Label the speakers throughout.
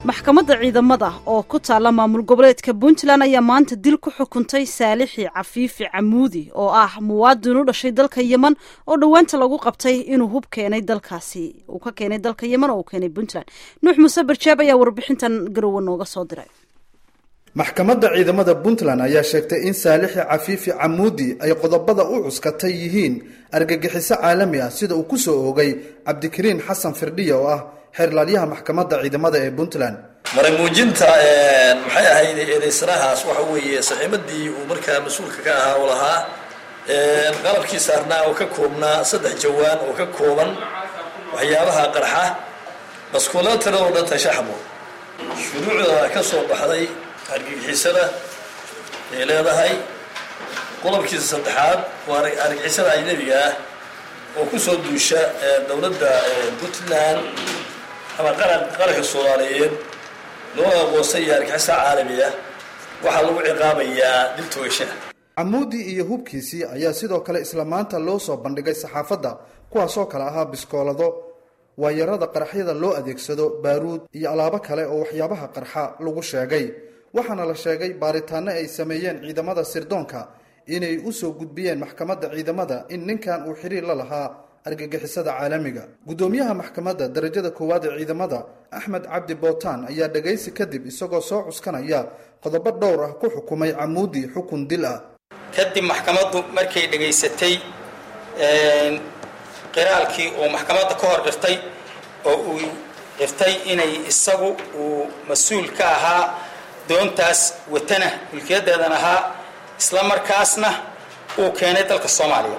Speaker 1: maxkamadda ciidamada oo ku taalla maamul goboleedka puntland ayaa maanta dil ku xukuntay saalixi cafiifi camuudi oo ah muwaadin u dhashay dalka yemen oo dhowaanta lagu qabtay inuu hub keenay dalkaasi uu ka keenay dalka yemen oo uu keenay puntland nuux muuse barjaab ayaa warbixintan garowe nooga soo diray
Speaker 2: maxkamadda ciidamada puntland ayaa sheegtay in saalixi cafiifi camuudi ay qodobada u cuskatay yihiin argagixiso caalami ah sida uu kusoo oogay cabdikariin xasan firdhiya oo ah xeerlaaliyaha maxkamadda ciidamada ee puntland
Speaker 3: maray muujinta maxay ahayd eedaysanahaas waxa weeye saxiimadii uu markaa mas-uulka ka ahaa oo lahaa qalabkii saarnaa oo ka koobnaa saddex jawaan oo ka kooban waxyaabaha qarxa maskuulada tiradoo dhan tashaxmo shuruucda ka soo baxday argagixisada ay leedahay qodobkiisa saddexaad waa argagixisada ajnabiga ah oo kusoo duusha dowladda puntland ama qaranka soomaaliyeed loo aqoonsay iyo argixisa caalami ah waxaa lagu ciqaabayaa dil toogasha
Speaker 2: camuudi iyo hubkiisii ayaa sidoo kale isla maanta loo soo bandhigay saxaafadda kuwaasoo kale ahaa biskoolado waayarada qaraxyada loo adeegsado baaruud iyo alaabo kale oo waxyaabaha qarxa lagu sheegay waxaana la sheegay baaritaano ay sameeyeen ciidamada sirdoonka inay usoo gudbiyeen maxkamadda ciidamada in ninkan uu xiriir la lahaa argagixisada caalamiga guddoomiyaha maxkamadda darajada koowaad ee ciidamada axmed cabdi bootaan ayaa dhagaysi kadib isagoo soo cuskanaya qodobo dhowr ah ku xukumay camuudi xukun dil ah
Speaker 4: kadib maxkamaddu markay dhegaysatay qiraalkii uu maxkamadda ka hor dhirtay oo uu dhirtay inay isagu uu mas-uul ka ahaa doontaas watana mulkiyadeedan ahaa isla markaasna uu keenay dalka soomaaliya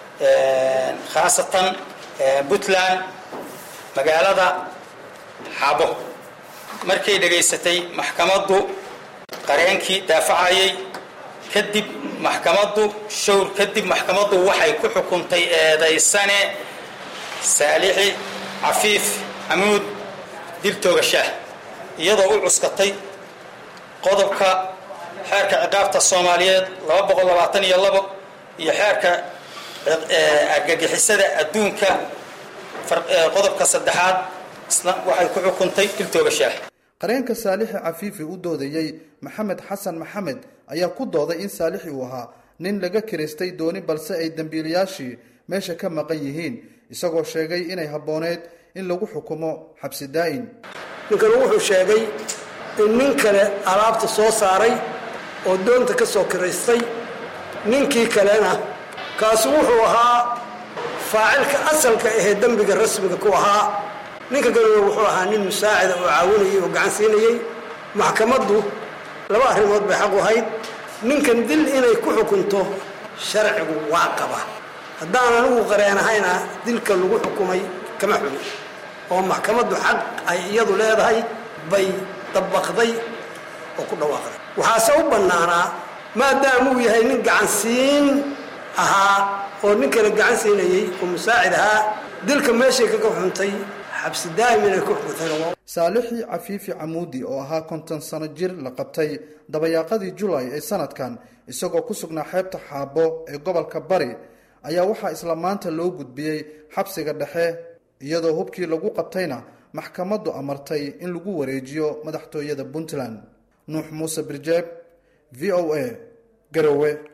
Speaker 4: khaasatan puntland magaalada xabo markay dhegaysatay maxkamaddu qareenkii daafacayay kadib maxkamaddu showr kadib maxkamaddu waxay ku xukuntay eedaysane saalixi cafiif xamuud dil toogashaah iyadoo u cuskatay qodobka xeerka ciqaabta soomaaliyeed laba boqol labaatan iyo labo iyo xeerka argagixisada adduunka qodobka saddexaad waxay ku xukuntay dil toogashaah
Speaker 2: qareenka saalixi cafiifi u doodayey maxamed xasan maxamed ayaa ku dooday in saalixi uu ahaa nin laga kiraystay dooni balse ay dembiilayaashii meesha ka maqan yihiin isagoo sheegay inay habbooneed in lagu xukumo xabsi daa'in
Speaker 5: ninkanu wuxuu sheegay in nin kale alaabta soo saaray oo doonta ka soo kiraystay ninkii kalena kaasu wuxuu ahaa faacilka asalka ahee dembiga rasmiga ku ahaa ninka kalena wuxuu ahaa nin musaacida oo caawinayay oo gacan siinayey maxkamaddu laba arrimood bay xaq u ahayd ninkan dil inay ku xukunto sharcigu waa qaba haddaan anigu qareenahayna dilka lagu xukumay kama xumi oo maxkamaddu xaq ay iyadu leedahay bay dabaqday oo ku dhawaaqday waxaase u bannaanaa maadaamuu yahay nin gacansiin ahaa oo nin kale gacan siinayey oo musaacid ahaa dilka meeshay kaga xuntay xabsi daa'im inay ku xukuntayna
Speaker 2: saalixi cafiifi camuudi oo ahaa konton sano jir la qabtay dabayaaqadii julay ee sanadkan isagoo ku sugnaa xeebta xaabo ee gobolka bari ayaa waxaa isla maanta loo gudbiyey xabsiga dhexe iyadoo hubkii lagu qabtayna maxkamaddu amartay in lagu wareejiyo madaxtooyada puntland nuux muuse birjeeb v o a garowe